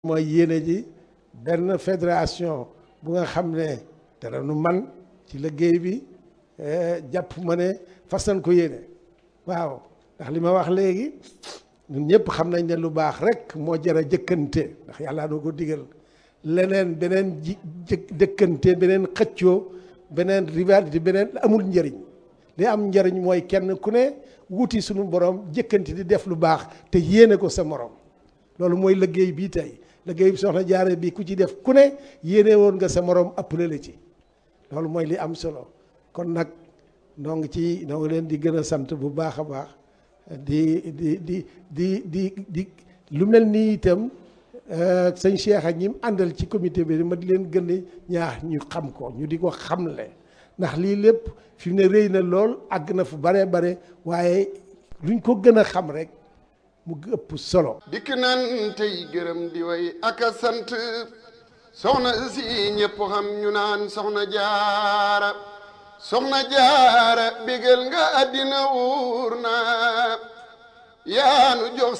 mooy yéene ji benn fédération bu nga xam ne dara nu man ci liggéey bi jàpp ma ne fas nañ ko yéene waaw ndax li ma wax léegi ñun ñëpp xam nañ ne lu baax rek moo jar a jëkkante ndax yàlla doo ko digal leneen beneen ji jëkkante beneen xëccoo beneen rivalité beneen amul njëriñ li am njëriñ mooy kenn ku ne wuti suñu borom jëkkante di def lu baax te yéene ko sa morom loolu mooy liggéey bii tey liggéey bi soxna jaare bi ku ci def ku ne yéene woon nga sa morom appelé la ci loolu mooy li am solo kon nag noo ngi ci noo ngi leen di gën a sant bu baax a baax di di di di di di lu mel nii itam sëñ Cheikh ak ñi mu àndal ci comité bi ma di leen gën a ñaax ñu xam ko ñu di ko xamle ndax lii lépp fi mu ne rëy na lool àgg na fu bare bare waaye luñ ko gën a xam rek mu ëpp solo. dikk nan tey gërëm di way ak a sant soxna si ñëpp xam ñu naan soxna jaara soxna jaara bégal nga àddina wuur na yaanu jox